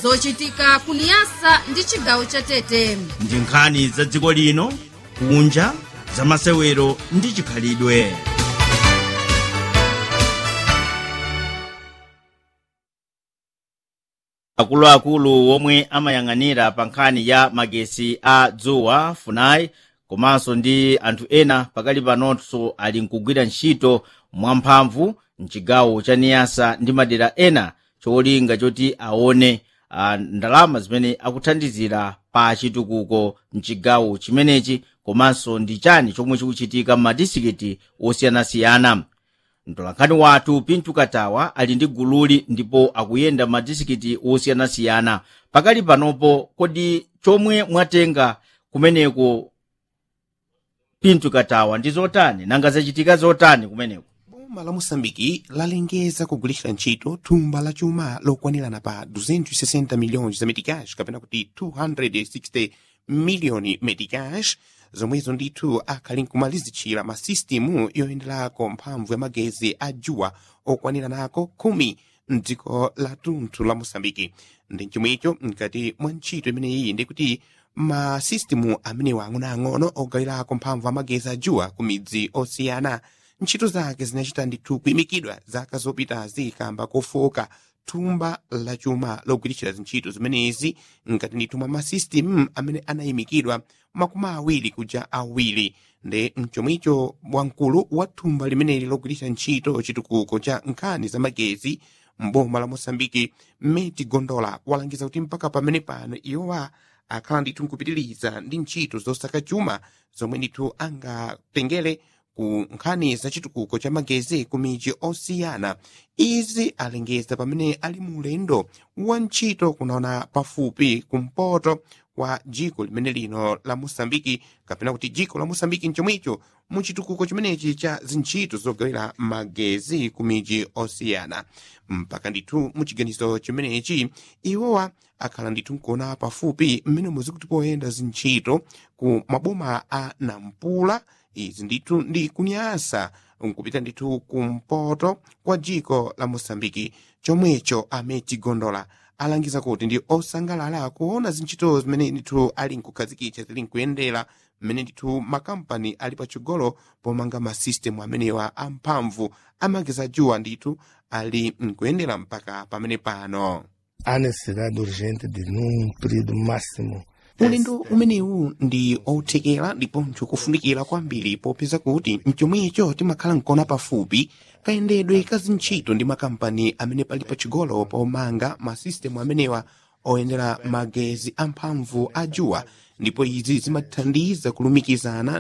zochitika kuniyasa ndi chigawo cha tete ndi nkhani za dziko lino kunja za masewero ndi chikhalidwe akuluakulu omwe amayang'anira pa nkhani ya magesi a dzuwa funai komanso ndi anthu ena pakali panonso ali nkugwira ntchito mwamphamvu mchigawo cha niyasa ndi madera ena cholinga choti aone uh, ndalama zimene akuthandizira pa chitukuko mchigawo chimenechi komanso ndi chani chomwe chikuchitika m'madisikiti osiyanasiyana mtolankhani wathu pintu katawa ali ndi gululi ndipo akuyenda m'madisikiti osiyanasiyana pakali panopo kodi chomwe mwatenga kumeneko pintu katawa ndi zotani nanga zachitika zotani kumeneko boma la moçambiki lalengeza kugulitsa ntchito thumba la chuma lokwanirana pa 260 milhões za meticais kapena kuti 260 miliyoni meticais zomwezo ndithu akhali nkumalizitchira masisitimu yoyenderako mphamvu ya magezi a juwa okwaniranako khumi mdziko la tunthu la moçambiki ndi chomwecho mkati mwa ntchito imeneyi ndikuti masisitimu amenewa ang'onoang'ono ogawirako mphamvu amagezi a juwa ku midzi osiyana ntchito zake zinachita ndithu kuyimikidwa zaka zopitazi kamba kofoka thumba la chuma logwiritira zintchito zimenezi ngati ndithu mwa masisitimu amene anayimikidwa makumi awiri kuja awiri ndi mchomwicho wamkulu wa thumba limeneli logwiritira ntchito chitukuko cha nkhani za magezi mboma la moçambike meti gondola walangiza kuti mpaka pamene pano iwowa akhala ndithu nkupitiriza ndi ntchito zosaka chuma zomwe ndithu angatengere ku nkhani za chitukuko cha magezi ku midzi osiyana izi alengeza pamene ali mu ulendo wa ntchito kunaona pafupi kumpoto kwa dziko limene lino la moçambiki kapena kuti dziko la moçambiki mchomwicho mu chitukuko chimenechi cha zintchito zogawira magezi ku midzi osiyana mpaka ndithu mu chiganizo chimenechi iwowa akhala ndithu nkuona pafupi mmene muzikuti poyenda zintchito ku maboma a nampula izi ndithu ndi kunyasa nkupita ndithu kumpoto kwa dziko la moçambiki chomwecho ameti gondola alangiza kuti ndi osangalala kuona zintchito zimene ndithu ali nkukhazikitsa zili nkuyendera mmene ndithu makampani ali patsogolo pomanga masisitemu amenewa amphamvu amagezi juwa ndithu ali nkuyendera mpaka pamene pano há necessidade urgente de, num período máximo, ulendo umenewu ndi othekera ndiponso kufunikira kwambiri popeza kuti mchomwecho timakhala nkona pafupi kayendedwe ka zintchito ndi makampani amene pali pachigolo pomanga masisitemu amenewa oyendera magezi amphamvu a juwa ndipo izi zimathandiza kulumikizana